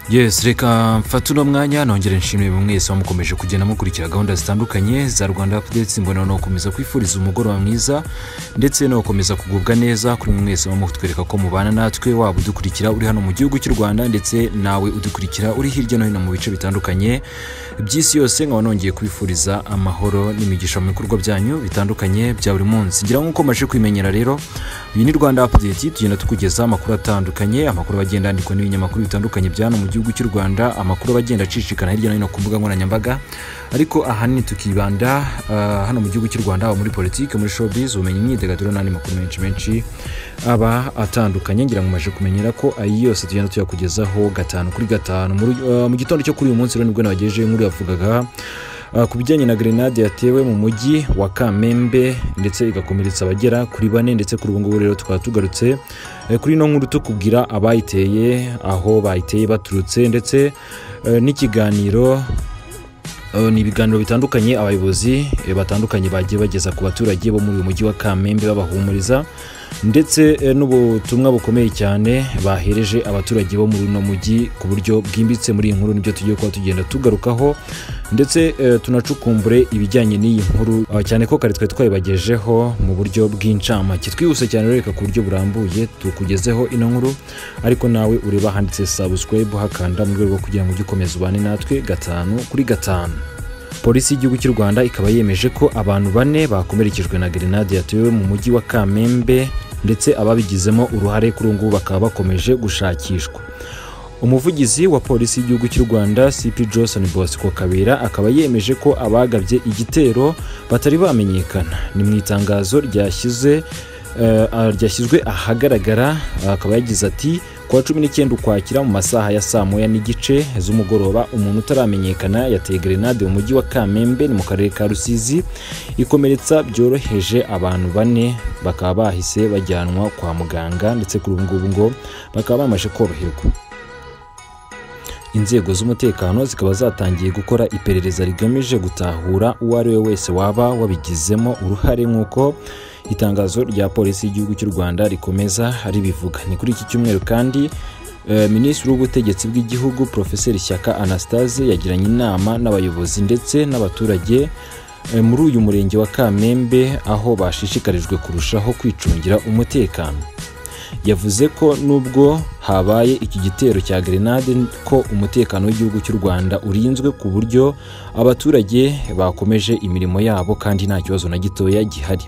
yesi reka mfate uno mwanya nongere nshimire buri mwese wamukomeje kugenda mukurikira gahunda zitandukanye za rwanda apudeti mbona nakomeza kwifuriza umugoroba mwiza ndetse nakomeza kugubwa neza kuri buri mwese mutwereka ko mubana natwe waba udukurikira uri hano mu gihugu cy'u rwanda ndetse nawe udukurikira uri hirya no hino mu bice bitandukanye by'isi yose nkaba nongeye kubifuriza amahoro n'imigisha mu bikorwa byanyu bitandukanye bya buri munsi ngira nk'uko maje kwimenyera rero uyu ni rwanda apudeti tugenda tukugezaho amakuru atandukanye amakuru agenda yandikwa n'ibinyamakuru bitandukanye bya hano mu gihugu gihugu cy'u rwanda amakuru aba agenda acicikana hirya no hino ku mbuga nkoranyambaga ariko ahanini tukibanda uh, hano mu gihugu cy'u rwanda haba muri politiki muri showbiz ubumenyi imyidagaduro n'andi makuru menshi menshi aba atandukanye ngira ngo umaze kumenyera ko ayi yose tugenda tuyakugezaho gatanu kuri gatanu Muri- uh, mu gitondo cyo kuri uyu munsi rero nibwo nabagejeje inkuru yavugaga Uh, ku bijyanye na grenade yatewe mu mujyi wa kamembe ndetse igakomeretsa abagera kuri bane ndetse kuri ubu ngubu rero tukaba tugarutse eh, kuri ino nkuru tukubwira abayiteye aho bayiteye baturutse ndetse eh, n'ikiganiro Uh, ni ibiganiro bitandukanye abayobozi eh, batandukanye bagiye bageza ku baturage bo muri uyu mujyi wa kamembe babahumuriza ndetse eh, n'ubutumwa bukomeye cyane bahereje abaturage bo muri uno mujyi ku buryo bwimbitse muri iyi nkuru nibyo tugiye kuba tugenda tugarukaho ndetse eh, tunacukumbure ibijyanye n'iyi nkuru uh, cyane ko kare twari twayibagejeho mu buryo bw'incamake twihuse cyane rero reka ku buryo burambuye tukugezeho ino nkuru ariko nawe ureba handitse subscribe hakanda mu rwego rwo kugira ngo ujye ukomeza ubane natwe gatanu kuri gatanu polisi y'igihugu cy'u rwanda ikaba yemeje ko abantu bane bakomerekejwe na grenade yatewe mu mujyi wa kamembe ndetse ababigizemo uruhare kuri ubu ngubu bakaba bakomeje gushakishwa umuvugizi wa polisi y'igihugu cy'u rwanda cp johnson bosco kabera akaba yemeje ko abagabye igitero batari bamenyekana ni mu itangazo ryashyize eh, ah, ryashyizwe ahagaragara ah, akaba yagize ati ku wa cumi n'icyenda ukwakira mu masaha ya saa moya n'igice z'umugoroba umuntu utaramenyekana yateye grenade mu mujyi wa kamembe ni mu karere ka rusizi ikomeretsa byoroheje abantu bane bakaba bahise bajyanwa kwa muganga ndetse kuri ubu ngubu ngo bakaba bamaze koroherwa inzego z'umutekano zikaba zatangiye gukora iperereza rigamije gutahura uwo ari we wese waba wabigizemo uruhare nk'uko itangazo rya polisi y'igihugu cy'u rwanda rikomeza ribivuga ni kuri iki cyumweru kandi eh, minisitiri w'ubutegetsi bw'igihugu profeseri shyaka anastase yagiranye inama n'abayobozi ndetse n'abaturage eh, muri uyu murenge wa kamembe aho bashishikarijwe kurushaho kwicungira umutekano yavuze ko nubwo habaye iki gitero cya grenade ko umutekano w'igihugu cy'u rwanda urinzwe ku buryo abaturage bakomeje imirimo yabo kandi nta kibazo na gitoya gihari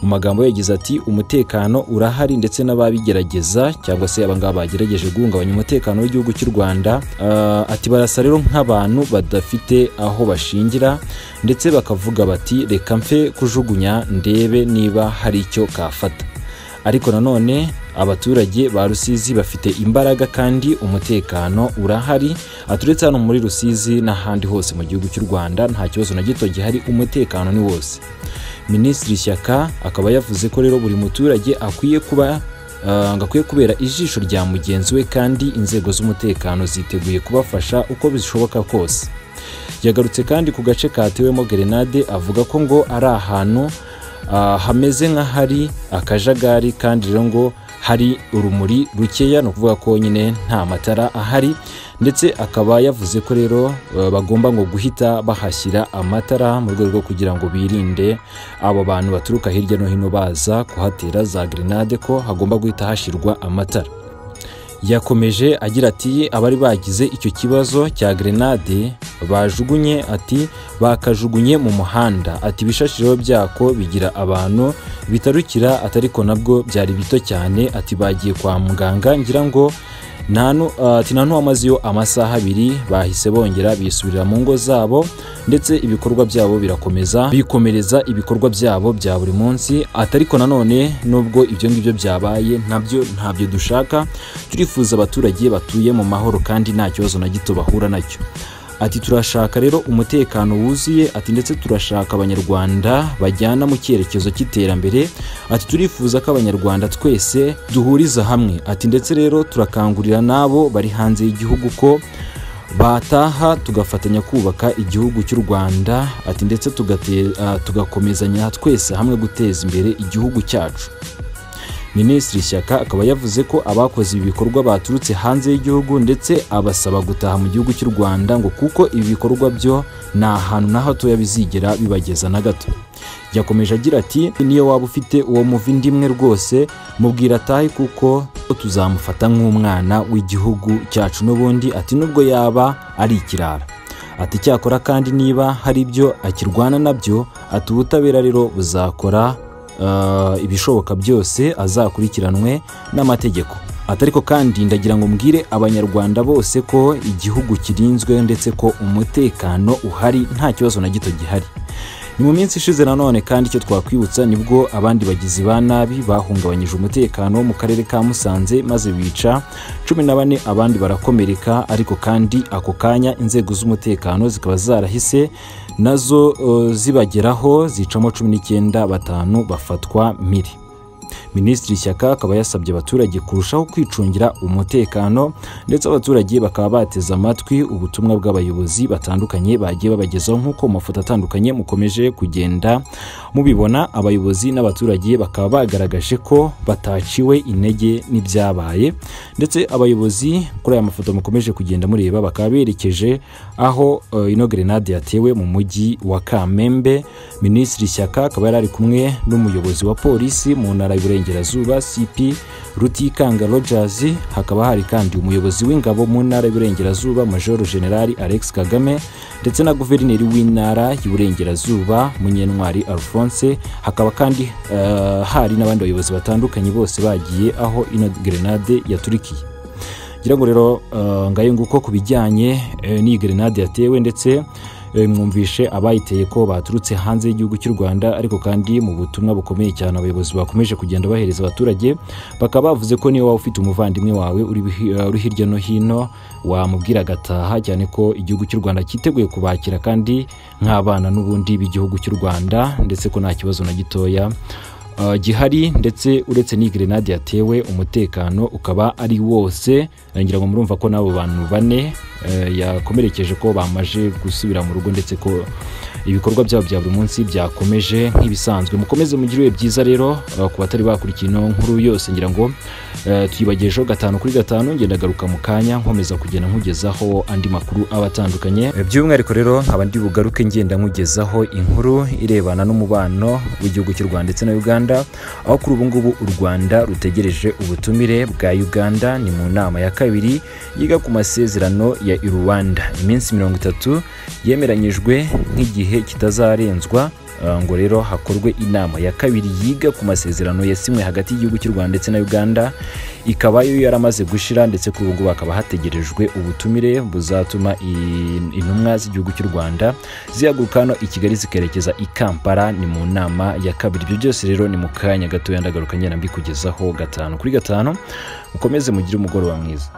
mu magambo ye yagize ati umutekano urahari ndetse n'ababigerageza cyangwa se abangaba bagerageje guhungabanya umutekano w'igihugu cy'u rwanda Ah, ati barasa rero nk'abantu badafite aho bashingira ndetse bakavuga bati reka mfe kujugunya ndebe niba hari icyo kafata ariko nanone abaturage ba rusizi bafite imbaraga kandi umutekano urahari aturetse hano muri rusizi n'ahandi hose mu gihugu cy'u rwanda nta kibazo na gito gihari umutekano ni wose minisitiri shyaka akaba yavuze ko rero buri muturage akwiye kuba Uh, ngo akwiye kubera ijisho rya mugenzi we kandi inzego z'umutekano ziteguye kubafasha uko bishoboka kose yagarutse kandi ku gace katewemo gerenade avuga ko ngo ari ahantu ah, hameze nk'ahari akajagari kandi rero ngo hari urumuri rukeya ni ukuvuga ko nyine nta matara ahari ndetse akaba yavuze ko rero eh, bagomba ngo guhita bahashyira amatara mu rwego rwo kugira ngo birinde abo bantu baturuka hirya no hino baza kuhatera za grenade ko hagomba guhita hashyirwa amatara yakomeje agira ati abari bagize icyo kibazo cya grenade bajugunye ati bakajugunye mu muhanda ati ibishashiro byako bigira abantu bitarukira atari ko nabwo byari bito cyane ati bagiye kwa muganga ngira ngo nta nu- ati nta n'uwamazeyo amasaha abiri bahise bongera bisubirira mu ngo zabo ndetse ibikorwa byabo birakomeza bikomereza ibikorwa byabo bya buri munsi atariko nanone nubwo ibyo ngibyo byabaye nabyo ntabyo dushaka turifuza abaturage batuye mu mahoro kandi nta kibazo na gito bahura nacyo ati turashaka rero umutekano wuzuye ati ndetse turashaka abanyarwanda bajyana mu cyerekezo cy'iterambere ati turifuza ko abanyarwanda twese duhuriza hamwe ati ndetse rero turakangurira n'abo bari hanze y'igihugu ko bataha tugafatanya kubaka igihugu cy'u rwanda ati ndetse tugate- ah, tugakomezanya twese hamwe guteza imbere igihugu cyacu minisitiri shyaka akaba yavuze ko abakoze ibi bikorwa baturutse hanze y'igihugu ndetse abasaba gutaha mu gihugu cy'u rwanda ngo kuko ibi bikorwa byo nta hantu na hatoya bizigera bibageza na gato yakomeje agira ati niyo waba ufite uwo muva indi imwe rwose mubwira atahe kuko tuzamufata nk'umwana w'igihugu cyacu n'ubundi ati nubwo yaba ari ikirara ati cyakora kandi niba hari ibyo akirwana nabyo ati ubutabera rero buzakora eh, ibishoboka byose azakurikiranwe n'amategeko ati ariko kandi ndagira ngo mbwire abanyarwanda bose ko igihugu kirinzwe ndetse ko umutekano uhari nta kibazo na gito gihari ni mu minsi ishize nanone kandi icyo twakwibutsa nibwo abandi bagizi ba nabi bahungabanyije umutekano wo mu karere ka musanze maze bica cumi na bane abandi barakomereka ariko kandi ako kanya inzego z'umutekano zikaba zarahise nazo eh, zibageraho zicamo cumi n'icyenda batanu bafatwa miri minisitiri shyaka akaba yasabye abaturage kurushaho kwicungira umutekano ndetse abaturage bakaba bateze amatwi ubutumwa bw'abayobozi batandukanye bagiye babagezaho nk'uko mu mafoto atandukanye mukomeje kugenda mubibona abayobozi n'abaturage bakaba bagaragaje ko bataciwe intege n'ibyabaye ndetse abayobozi kuri aya mafoto mukomeje kugenda mureba bakaba berekeje aho eh, ino gerenade yatewe mu mujyi wa kamembe minisitiri shyaka akaba yari ari kumwe n'umuyobozi wa polisi mu ntara y'uburengerazuba cp rutikanga rogers hakaba hari kandi umuyobozi w'ingabo mu ntara y'uburengerazuba major general alex kagame ndetse na guverineri w'intara y'uburengerazuba munyentwari alphonse hakaba kandi eh, hari n'abandi bayobozi batandukanye bose bagiye aho ino gerenade yaturikiye ngira ngo rero eh, ngayo nguko ku bijyanye eh, n'iyi gerenade yatewe ndetse eh, mwumvishe abayiteye ko baturutse hanze y'igihugu cy'u rwanda ariko kandi mu butumwa bukomeye cyane abayobozi bakomeje kugenda bahereza abaturage bakaba bavuze ko niyo waba ufite umuvandimwe wawe uri bihi- eh, uri hirya no hino wamubwira agataha cyane ko igihugu cy'u rwanda cyiteguye kubakira kandi nk'abana n'ubundi b'igihugu cy'u rwanda ndetse ko nta kibazo na gitoya Uh, gihari ndetse uretse n'iyi gerenade yatewe umutekano ukaba ari wose Eh, ngira ngo murumva ko n'abo bantu bane eh, yakomerekeje ko bamaje gusubira mu rugo ndetse ko ibikorwa byabo bya buri munsi byakomeje nk'ibisanzwe mukomeze mugire ibihe byiza rero uh, ku batari bakurikiye ino nkuru yose ngira ngo eh, tuyibagejeho gatanu kuri gatanu ngenda garuka mu kanya nkomeza kugenda nkugezaho andi makuru aba atandukanye Eh, by'umwihariko rero nkaba ndi bugaruke ngenda nkugezaho inkuru irebana n'umubano w'igihugu cy'u rwanda ndetse na uganda aho kuri ubu ngubu u rwanda rutegereje ubutumire bwa uganda ni mu nama ya kabiri yiga ku masezerano ya iruwanda iminsi mirongo itatu yemeranyijwe nk'igihe kitazarenzwa eh, ngo rero hakorwe inama ya kabiri yiga ku masezerano yasinywe hagati y'igihugu cy'u rwanda ndetse na uganda ikaba yo yaramaze gushira ndetse kuri ubu ngubu hakaba hategerejwe ubutumire buzatuma i- intumwa z'igihugu cy'u rwanda zihaguruka hano i kigali zikerekeza i kampala ni mu nama ya kabiri ibyo byose rero ni mu kanya gatoya ndagaruka ngenda mbikugezaho gatanu kuri gatanu mukomeze mugire umugoroba mwiza